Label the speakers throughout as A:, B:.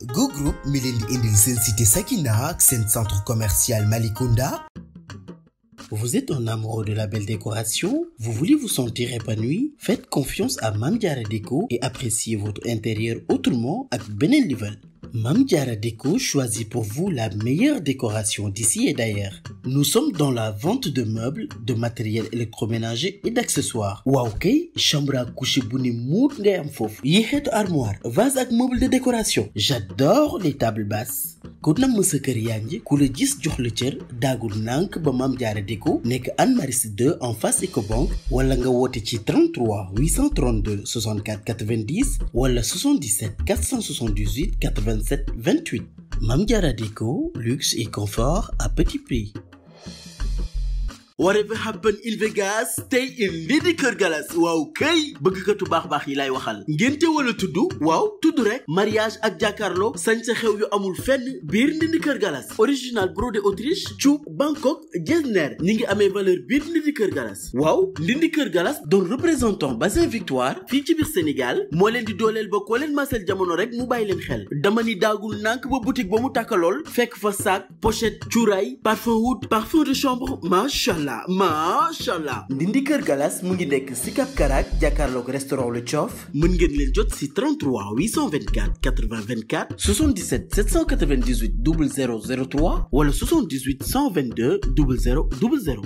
A: Go Group mi leen di indil seen cité Sakina ak seen centre commercial Malicounda. Vous êtes un amoureux de la belle décoration? Vous voulez vous sentir épanoui? Faites confiance à Mame Diarra Déco et appréciez votre intérieur autrement ak beneen level. Mame Diarra Déco choisit pour vous la meilleure décoration d'ici et d'ailleurs. Nous sommes dans la vente de meubles, de matériel électroménager et d'accessoires. waaw kay chambre à coucher bu ne muut ngay am foofu. yi xeetu armoire, vase ak meuble de décoration. J'adore les tables basses. ku namm sa kër yaa ngi ku la gis jox la cër daagul nànk ba Mame Diarra Déco nekk Anne Maris 2 en face Ecobank wala nga woote ci 33 832 64 90 wala 77 478 87 28 Mame Diarra Déco luxe et confort à petit prix. Whatever happened in Vegas stay in Ndindy Kër Galas waaw kay bëggkatu baax baax yi lay waxal ngénte wala tudd waaw tudd rek mariage ak jàkkaarloo sañ sa xew yu amul fenn biir Ndindy Kër Galas original brodé Autriche cuub Bangkok Getzner ñi ngi amee valeur biir Ndindy Kër Galas waaw Ndindy Kër Galas doon représentant bassin Victoire fii ci biir Sénégal moo leen di dooleel ba koo leen masel jamono rek mu bàyyi leen xel dama ni daagul nànk ba boutique ba mu tàkkalool fekk fa sac pochette cuuraay parfum oud parfum de chambre macha allah macha allah Ndindy Kër Galas mu ngi nekk si Cap Karak jàkkaarloog restaurant Le Thiof mën ngeen leen jot si 33 824 80 24 77 798 0003 wala 78 122 00 00.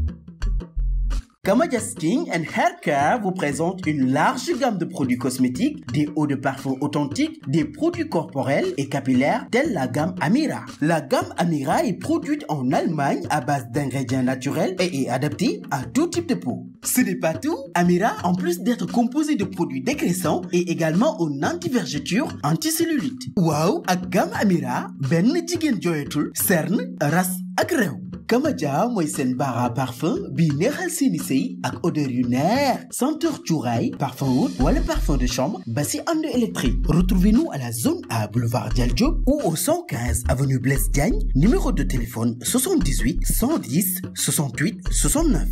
A: Kamadia Skin and Hair Care vous présente une large gamme de produits cosmétiques, des eaux de parfum authentiques, des produits corporels et capillaires tels la gamme Amira. La gamme Amira est produite en Allemagne à base d'ingrédients naturels et est adaptée à tout type de peau. Ce n'est pas tout. Amira, en plus d'être composé de produits dégraissants, est également un anti-vergeture, anti-cellulite. Waaw ak gamme Amira benn jigéen jooyatul cerne ras ak réew. Kamadia mooy seen bara parfum bii neexal seeni sëy ak odeur yu neex senteur cuuraay parfum oud wala parfum de chambre ba si ànd électrique retrouvez-nous à la zone A boulevard Dial Diop ou au 115 avenue Blaise Diagne numéro de téléphone 78 110 68 69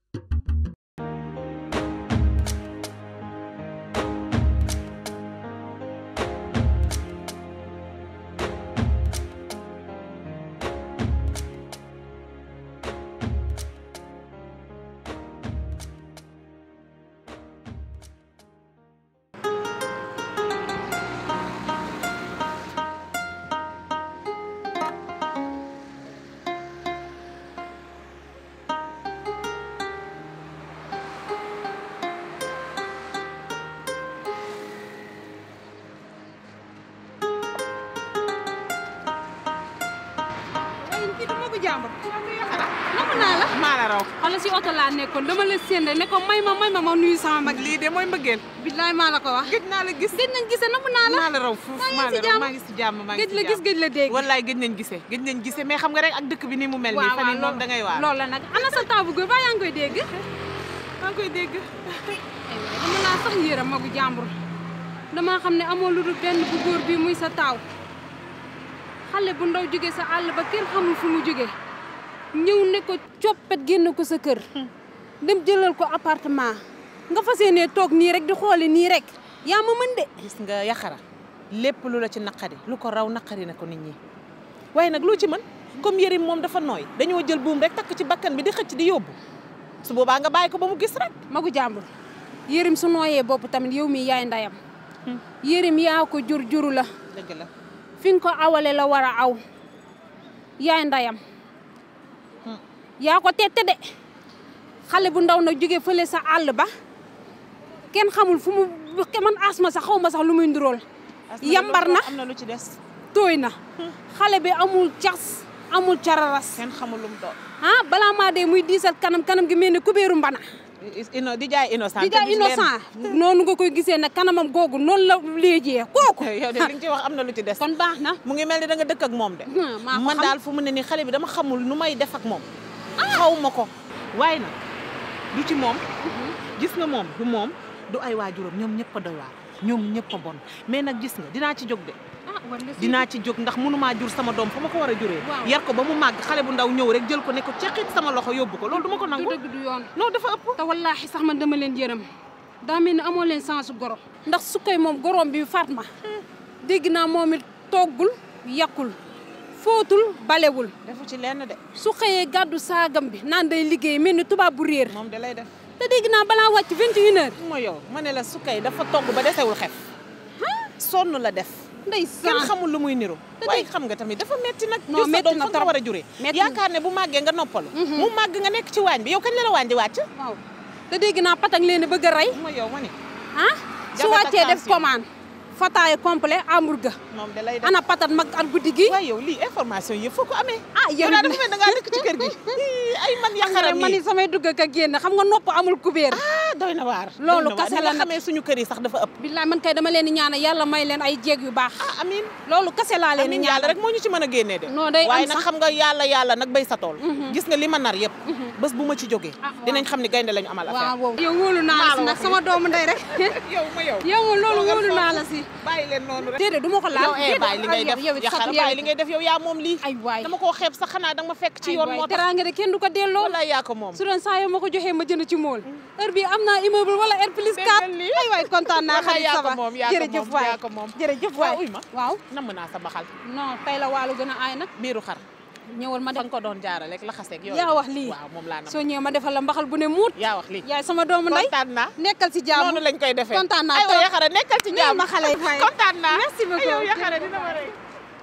B: waaye kii du ma ko jàmbur. namm naa la.
C: maa la raw
B: xoolal si oto laa nekkoon dama la séen rek ne ko may ma may ma ma nuyu sama mag.
C: lii de mooy mbëggeel
B: billaay maa la ko wax.
C: gëj naa la gis
B: gëj nañ gisee namm naa la.
C: maa la raw fuuf
B: maa ngi
C: maa
B: si
C: la raw
B: jàmm.
C: maa ngi si jàmm maa ngi
B: gëj
C: si
B: la gis
C: jàmm
B: gëj la dégg.
C: wallaay gëj nañ gisee gëj nañ gisee mais xam nga rek ak dëkk bi ni mu mel nii fan yii moom da ngay waar
B: loolu la nag ana sa taw bu góor ba yaa ngi koy dégg.
C: maa ngi koy dégg
B: dama laa sax yéeram magu jàmbur dama xam ne amoo lu dul benn bu góor bi muy sa taaw xale bu ndaw jóge sa àll ba kenn xamul fu mu jóge ñëw ne ko coppet génn ko sa kër dem jëlal ko appartement nga fas yéenee toog nii rek di xoole nii rek yaa ma mën de
C: gis nga yaxara lépp lu la ci naqari lu ko raw naqari na ko nit ñi waaye nag loo ci mën comme yërim moom dafa nooy dañoo jël buum rek takk ci bakkan bi di xëcc di yóbbu su boobaa nga bàyyi ko ba mu gis rek
B: magu jàmbur yërim su nooyee bopp tamit yow mi yaay ndayam yërim yaa ko jur juru la
C: dëgg la
B: fi nga ko awale la war a aw yaay ndayam yaa ko tette de xale bu ndaw nag jóge fële sa àll ba kenn xamul fu mu man asma sax xaw ma sax lu muy ndurool yambar na
C: am na lu ci des
B: tooy na xale bi amul cas amul cararas
C: kenn xamul lu mu doon
B: ah balaa maa dee muy diisal kanam kanam gi mel ni kubéeru mbana
C: ino di jaay innocent
B: di jaay innocent noonu nga koy gisee nag kanamam googu noonu la léejee kooku
C: yow de li nga ci wax am na lu ci des
B: kon baax na
C: mu ngi mel ni da nga dëkk ak moom de
B: Hmm, maa ko
C: man
B: xam.
C: daal fu mu ne nii xale bi dama xamul nu may def ak moom xaw ma ko waaye nag du ci moom gis nga moom du moom du ay waajuram ñoom ñëpp a doy waar ñoom ñëpp a bon mais nag gis nga dinaa ci jóg de
B: ah war nga si
C: dinaa ci jóg ndax mënumaa jur sama doom fa ma ko war a juree
B: Waaw.
C: yar ko ba mu màgg xale bu ndaw ñëw rek jël ko ne ko ceqit sama loxo yóbbu ko loolu du ma ko
B: du
C: nangu
B: dëgg du yoon
C: non dafa ëpp
B: te wallaahi sax man dama leen yërëm daa mel ni amoo leen chance goro ndax su koy moom goroom bi faat ma dégg naa moom it toggul yàqul fóotul balewul
C: defu ci lenn de
B: su xëyee gàddu saagam bi naan day liggéey mel ni tubaab bu réer
C: moom da lay def
B: te dégg naa balaa wàcc 21 heures
C: ma yow ma ne la sukay dafa togg ba desewul xef sonn la def
B: ndey
C: kenn
B: saan
C: xamul lu muy niru
B: Te
C: waaye
B: tey-
C: xam nga tamit dafa metti nag
B: Non,
C: jur sa
B: metti
C: doom
B: na
C: fa nga
B: trop.
C: war a juree
B: Metti na.
C: yaakaar ne bu màggee nga noppalu mu màgg nga nekk ci waañ bi yow kañ la la waañ di wàcc
B: waaw te dégg naa patang leen a bëgg a rey
C: ma yow ma ni
B: ah su
C: Jabet ak
B: wàccee def
C: tension.
B: commande fataaya complet hamburger
C: moom da lay def
B: ana patat mag ak guddi gi
C: waaye yow lii information yëpp foo ko amee
B: ah
C: yow
B: yow
C: daal dafa mel da ngaa dëkk ci kër gi Ii, ay man yaxaram
B: man
C: yi
B: ni samay dugg ak a génn xam nga nopp amul kubéer
C: ah doy na waar
B: Loolu
C: doy na waar.
B: kase
C: Ni
B: la
C: nga
B: nag.
C: xamee suñu kër yi sax dafa ëpp
B: billaay man kay dama leen di ñaanal yàlla may leen ay jéeg yu baax
C: ah amin
B: loolu kase laa leen di
C: amin yàlla
B: ñaanal
C: rek moo ñu ci mën a génnee de
B: Non, day am
C: waaye nag
B: sax.
C: xam nga yàlla yàlla nag béy sa tool gis nga li ma nar yëpp bés bu ma ci jógee
B: Ah, waaw.
C: dinañ xam ne gaynde lañu amal affaire
B: waaw yow wóolu naa la si nag sama doomu ndey rek
C: yow ma yow
B: yow moom loolu
C: Toogal
B: wóolu naa
C: foofu.
B: la si
C: bàyyi leen noonu rek
B: déedéet du ma ko laal
C: yow eh bàyyi li ngay def
B: yow it
C: yaxara
B: sax
C: bàyyi li ngay def yow yaa moom lii
B: ay waay
C: dama koo xeeb sax xanaa danga ma fekk ci yoon moo tax
B: teraanga de kenn du ko delloo
C: wala yaa ko moom
B: su doon saa yoo ma ko joxee ma jënd ci mool heure bi am naa immeuble wala R plus 4
C: Déggal lii.
B: ay waay kontaan naa
C: Wallaay
B: xarit
C: yaa ko
B: Saba
C: moom, yaa ko
B: jërëjëf
C: moom,
B: waay
C: yaa ko moom.
B: jërëjëf
C: waaw
B: waay
C: uy ma
B: waaw
C: namm naa sa baxal
B: non tey la waalu gën a aay nag
C: biiru xar
B: ñëwal ma
C: fa
B: def
C: nga ko doon jaarale rek laxaseeg yooyu
B: yaa wax lii
C: waaw moom laa nam
B: soo ñëwee ma defal la mbaxal bu ne muut
C: yaa wax lii
B: yaay sama doomu ndey
C: kontaan naa
B: nekkal ci jàmm
C: noonu lañ koy defee
B: kontaan naa
C: aywa
B: trop.
C: yaxara nekkal ci
B: Neel
C: jàmm
B: ma xale yi fay.
C: kontaan naa
B: Merci beaucoup.
C: yow yaxara dina ma rey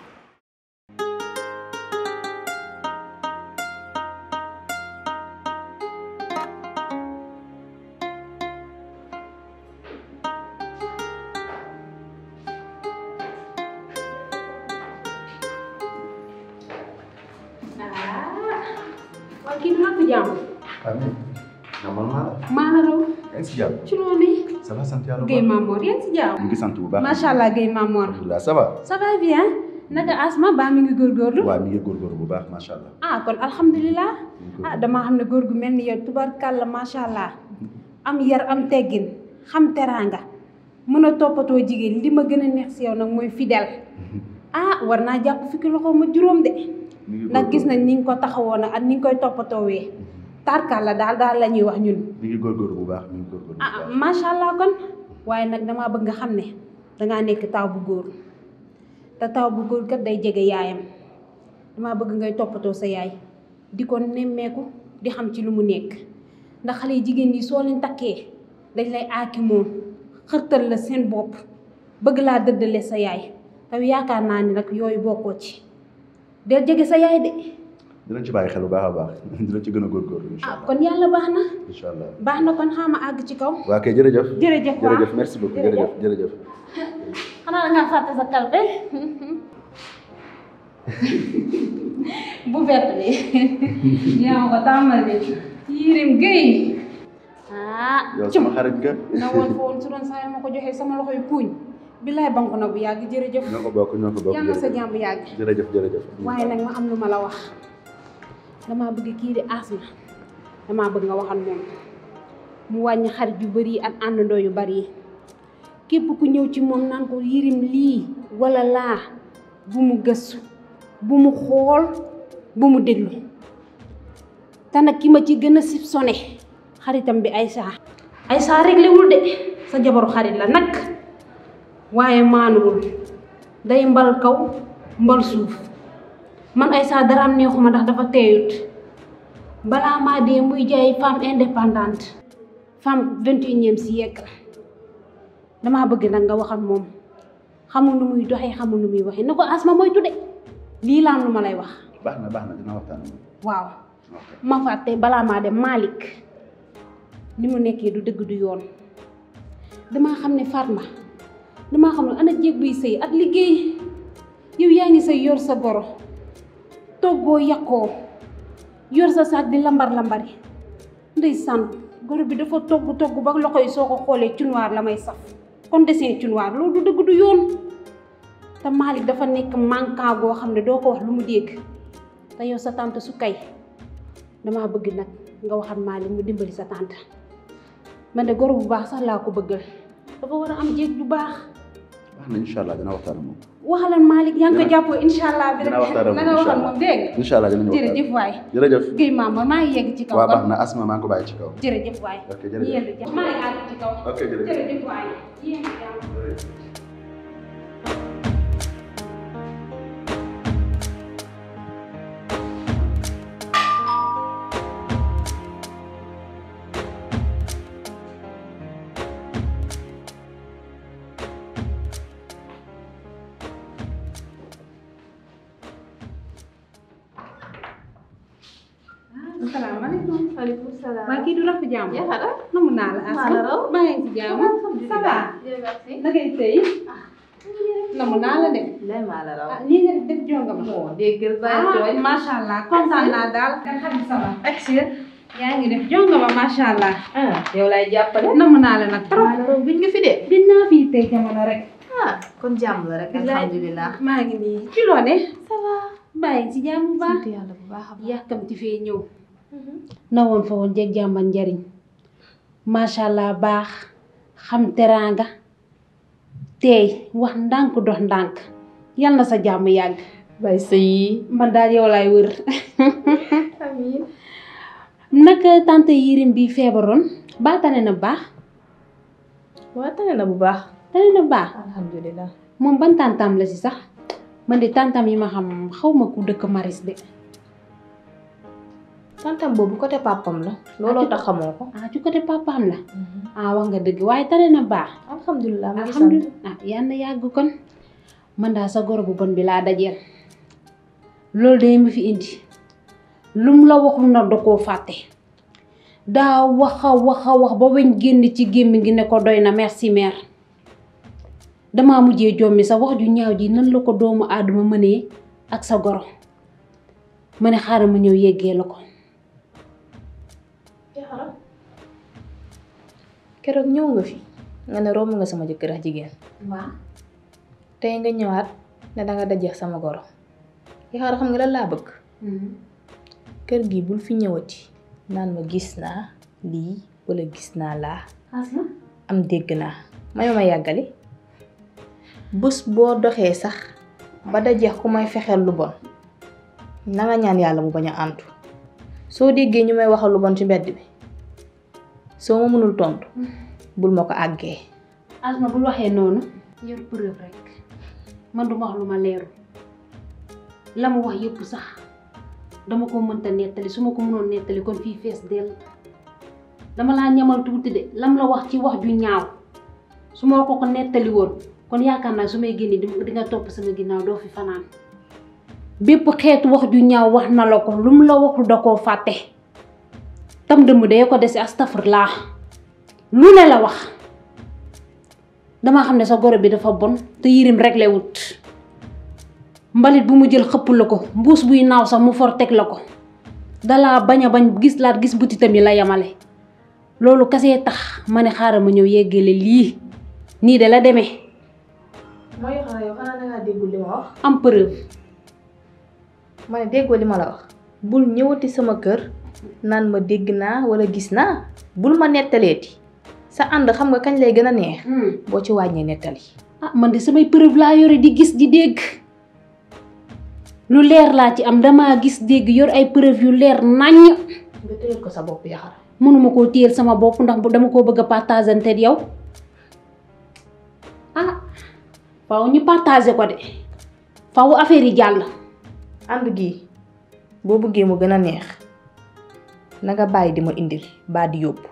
B: waaw kii naa ko jàmm
D: Amin. Namal naa la.
B: maa la raw
D: yaa ngi si jàmm.
B: ci loolu
D: ça va sant yàlla bu
B: Guèye
D: baax.
B: Mamor yaa ngi si jàmm
D: ñu ngi sant bu baax.
B: macha allah Guèye Mamor
D: alhamdulilah ça va.
B: ça va bien naka asma baa mi ngi góorgóorlu
D: waaw mi ngi góorgóorlu bu baax macha allah.
B: ah kon alhamdulilah
D: mi ngi
B: ah
D: góorgóorlu.
B: damaa xam ne góor gu mel ni yow tubarkàlla macha allah am yar am teggin xam teraanga mën a toppatoo jigéen li ma gën a neex si yow nag mooy fidèle ah war naa jàpp fukki loxo ma juróom de
D: mi ngi
B: ndax gis
D: góorgóorlu.
B: nañ ni nga ko taxawoo nag ak ni nga koy toppatoowee tarkalla daal daal la ñuy wax ñun
D: mi ngi góorgóorlu bu baax mi ngi góorgóorlu bu
B: ah
D: baax.
B: macha allah kon waaye nag damaa bëgg nga xam ne dangaa nekk taw bu góor te taw bu góor kat day jege yaayam damaa bëgg ngay toppatoo sa yaay di ko nemmeeku di xam ci lu mu nekk ndax xale yi jigéen ñi soo leen takkee dañ lay aaki moom xërtal la seen bopp bëgg laa dëddale sa yaay te yaakaar naa ni nag yooyu bokkoo ci del jege sa yaay de
D: dinañ ci bàyyi xel bu baax a baax dinañ ci gën a góorgóorlu incha
B: ah
D: allah.
B: kon yàlla baax na
D: incha allah.
B: baax na kon xaama àgg ci kaw
D: waa kay jërëjëf.
B: jërëjëf waaw
D: jërëjëf merci beaucoup
B: Jërëjëf.
D: jërëjëf jërëjëf.
B: xanaa da ngaa fàtte sa kalpe bu vert bi yaa ma ko tàmmal de Yirim Gueye ah
D: yow sama xarit nga.
B: na woon fa woon su doon saa ma ko joxee sama loxo yu kuuñ billaay banku na bu yàgg jërëjëf
D: ñoo ko bokk ñoo ko bokk
B: yal na sa
D: jërëjëf.
B: jàmm yàgg
D: jërëjëf jërëjëf.
B: waaye nag ma am lu ma la wax damaa bëgg kii di asma damaa bëgg nga waxal moom mu wàññi xarit yu bari ak àndandoo yu bari yi képp ku ñëw ci moom naan ko yirim lii wala laa bu mu gëstu bu mu xool bu mu déglu te nag ki ma ci gën a sib sone xaritam bi Aïssa Aïssa réglé wul de sa jabaru xarit la nag waaye maanuwul day mbal kaw mbal suuf man Aïssa daraam neexuma ndax dafa teeyut balaa maa dee muy jaay femme indépendante femme vingt et unième siècle damaa bëgg nag nga wax ak moom xamul nu muy doxee xamul nu muy waxee na ko asma mooy tudde lii laan lu ma lay wax
D: baax na baax na dina waxtaan ak moom.
B: waaw
D: ok
B: ma fàtte balaa maa dem Malick ni mu nekkee du dëgg du yoon damaa xam ne Fatma damaa xam ne ana jéeg buy sëy ak liggéey yow yaa ngi sëy yor sa goro toggoo yàqoo yor sa saak di lambar lambari ndeysaan goro bi dafa togg togg ba loxo yi soo ko xoolee cunwaar la may saf kon dessin cunwaar loolu du dëgg du yoon te Malick dafa nekk manquant goo xam ne doo ko wax lu mu dégg te yow sa tante su kay damaa bëgg nag nga waxat Malick mu dimbali sa tante man de goro bu baax sax laa ko bëggal dafa war a am jéeg bu baax
D: baax na incha allah dina waxtaan ak moom.
B: waxalan Malick yaa ngi ko
D: Dina-
B: jàppoo incha allah bi
D: dina waxtaan ak
B: na
D: moom
B: nga
D: incha
B: waxal
D: allah
B: moom dégg nga
D: incha allah dinañu waxtaan.
B: jërëjëf waay
D: jërëjëf.
B: Guèye Mamour maa ngi yegg ci kaw
D: waa baax
B: kon
D: na asma maa ngi ko bàyyi ci kaw.
B: jërëjëf waay
D: Ok, jërëjëf.
B: ñu yendu jàmm maa ngi àgg ci kaw
D: ok jërëjëf.
B: jërëjëf waay yéen jàmm salaamaaleykum.
E: maaleykum salaam.
B: waa kii du rafet jàmm.
E: Yaxara.
B: namu naa la
E: maa la raw.
B: maa ngi ci jàmm. ça va.
E: merci.
B: na ngay tey. namu naa la de.
E: lay maa la raw.
B: ah nii nga def jonga ma.
E: moo déggal bàyyi
B: ah
E: tooy.
B: macha allah kontaan naa daal. kan xam ça va. yaa ngi def jonga ma macha allah.
E: ah yow lay jàppale.
B: namu naa la nag trop.
E: maa la raw gëj nga fi de.
B: dinaa fi tey jamono rek.
E: ah kon jàmm la rek alhamdulilah.
B: maa ngi nii ci loo ne.
E: ça va.
B: bàyyi ci jàmm bu baax.
E: sant yàlla bu baax a baax.
B: yàkkamti fee ñëw. na woon fa woon jeg jàmban njariñ macha allah baax xam teraanga teey wax ndànk dox ndànk yal na sa jàmm yàgg
E: bay sëy.
B: man daal yow laay wër
E: amiin.
B: naka tante yirim bi feebaroon baa tane na baax
E: waa tane na bu baax.
B: tane na baax
E: alhamdulilah.
B: moom ban tantam la si sax man de tantam yi ma xam xaw ma ku dëkk maris de
E: tantam boobu côté papam la. looloo tax xamoo ko.
B: ah ci côté papaam la ah wax nga dëgg waaye tane na baax
E: alhamdulilah mu ngi sant.
B: alhamdulilah ah yal na yàgg kon man daal sa goro bu bon bi laa dajeel loolu day ma fi indi lum la waxul na da koo fàtte daa waxa waxa wax ba weñ génn ci gémmi gi ne ko doy na merci mère damaa mujjee jommi sa wax ju ñaaw ji nan la ko doomu aadama mënee ak sa goro ma ne xaaral ma ñëw yeggee la ko
E: Yaxara. keroog ñëw nga fi. nga ne romb nga sama jëkkër ak jigéen.
B: waaw
E: tey nga ñëwaat ne danga dajeex sama goro. Yaxara xam nga lan laa bëgg. kër gi bul fi ñëwati naan ma gis naa lii wala gis naa laa
B: asma
E: am dégg naa may ma yàggali bés boo doxee sax ba dajeex ku may fexeel lu bon na nga ñaan yàlla mu bañ a àntu soo déggee ñu may waxal lu bon ci mbedd bi soo ma mënul tontu bul ma ko àggee
B: asma bul waxee noonu yor preuve rek man du ma wax lu ma leeru la mu wax yëpp sax dama ko mënta nettali su ma ko mënoon nettali kon fii fees dell dama laa ñamal tuuti de lam la wax ci wax ju ñaaw su ma ko ko nettali woon kon yaakaar naa su may génne di di nga topp sama ginnaaw doo fi fanaan bépp xeetu wax ju ñaaw wax na la ko lu mu la waxul da koo fàtte tam dëmm dee ko dese astafurlaa lu ne la wax damaa xam ne sa goro bi dafa bon te yirim réglé wut mbalit bu mu jël xëpp la ko mbuus buy naaw sax mu for teg la ko dalaa bañ a bañ gis laat gis butitam yi la yamale loolu kasee tax ma ne xaaral ma ñëw yeggale lii nii de la demee
E: mooy xanaa yow xanaa dangaa déggul li ma wax
B: am preuve
E: ma ne déggoo li ma la wax bul ñëwati sama kër naan ma dégg naa wala gis naa bul ma nettaleeti sa ànd xam nga kañ lay gën a neex boo ci wàññee nettali
B: ah man de samay preuve laa yore di gis di dégg lu leer laa ci am damaa gis dégg yor ay preuve yu leer naññ
E: nga téyel ko sa bopp yaxara
B: mënuma koo téyel sama bopp ndax bu dama koo bëgg a partager te yow ah faw ñu partager ko de faw affaire yi jàll
E: ànd gi boo bëggee mu gën a neex na nga bàyyi di ma indil baa di yóbbu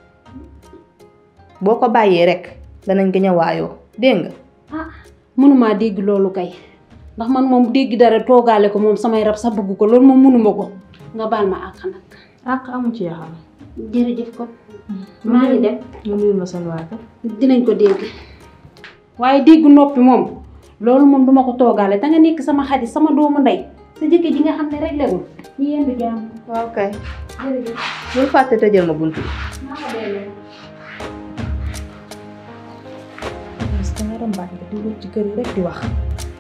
E: boo ko bàyyee rek danañ gën a waayoo dégg nga
B: ah mënumaa dégg loolu kay ndax man moom dégg dara toogaale ko moom samay rab sax bëgg ko loolu moom mënuma ko nga baal ma àq nag
E: àq amu ci yaxara
B: jërëjëf kon maa ngi dem
E: nga nuyul ma seen waa kër
B: dinañ ko dégg waaye dégg noppi moom loolu moom duma ko toogaale te nga nekk sama xarit sama doomu ndey sa jëkkër ji nga xam ne réglé wul ñu yendu jàmm
E: waaw kay
B: jërëjëf
E: bul fàtte tëjal ma buntu bi
B: maa ko delloo
E: parce que nga rambaat nga di wër ci kër yi rek di wax